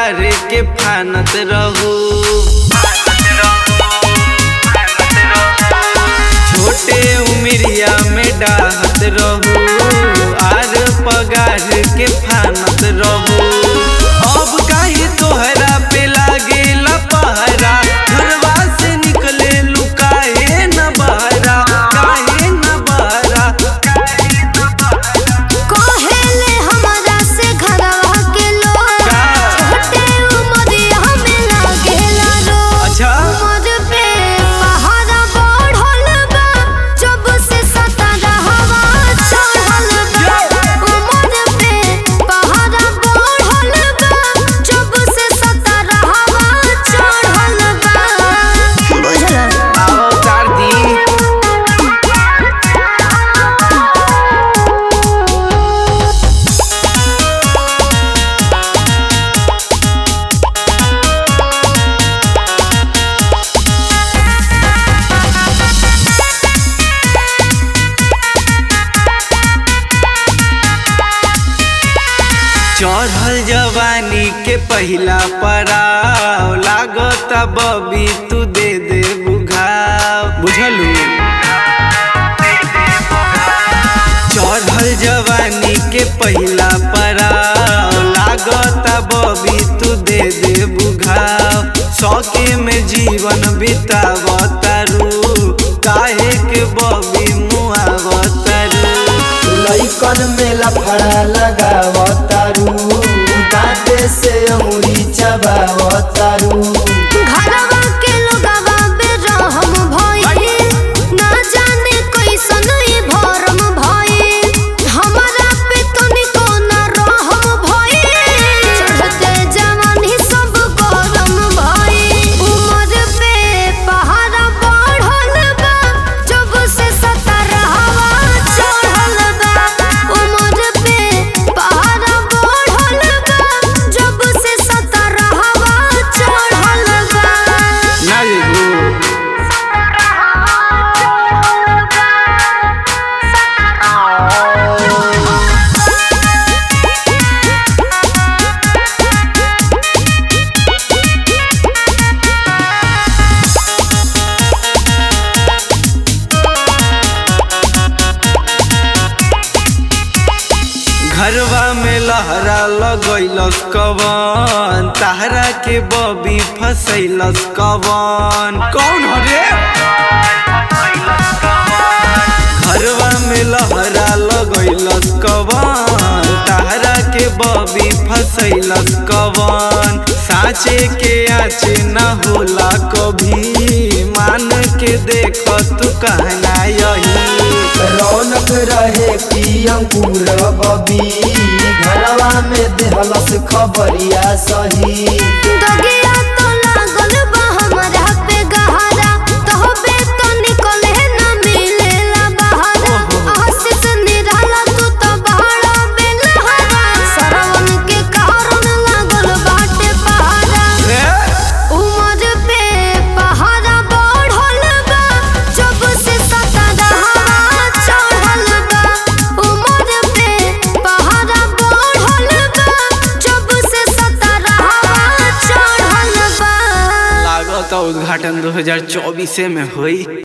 पगार के फानत रहू छोटे उमरिया में डाहत रहू आर पगार के फानत रहू अब काहे तोहरा पे लागे पहरा घरवा से निकले लुकाए न बहरा काहे न बहरा कहेले हमरा से घरवा के लोग का? छोटे उमरिया में लागेला रोग अच्छा उमर पे पहाड़ा बढ़ल बा जब से सतरहवा चढ़ल बा उमर पे पहाड़ा बढ़ल बा जब से सतरहवा चढ़ल बा बुझल आओ चार दी चढ़ल जवानी के पहिला पड़ाव लागत बबी तू दे दे बुझाव बुझलू चढ़ल जवानी के पहिला पड़ाव लागत बबी तू दे दे बुझाव सौके में जीवन बितावतारू काहे के बबी मुआवतारू लइकन में लफड़ा लगावतारू दांते से अंगुरी चबावतारू घरवा के लोगवा बेरहम भइल ना जाने कैसन ई भरम भइल हमरा पे तनिको ना रहम भइल चढ़ते जवानी सब गरम भइल उमर पे पहाड़ा बढ़ल बा जब से सतरहवा चढ़ल बा उमर पे पहाड़ा बढ़ल बा जब से सतरहवा चढ़ल बा ना जेबू घरवा में लहरा लगैलस कवन ताहरा के बबी फसैलस कवन कौन हरे घरवा में लहरा लगैलस कवन ताहरा के बबी फसैलस कवन साँचे के आँचे न होला कभी मान के देख तू कहना यही रौनक रहे की अंकुर बबी घरवा में देहलस खबरिया सही दगिया तो लागल बा हमरा पे गहरा तहबे तो निकले ना मिलेला बहारा आशीष निराला तू तो बहरा बेलहरा सरवन के कारण लागल बाटे पहाड़ा उमर पे पहाड़ा बढ़ल बा जब से सतरहवा चढ़ल बा उमर पे पहाड़ा बढ़ल बा जब से सतरहवा चढ़ल बा लागत उद्घाटन 2024 में हुई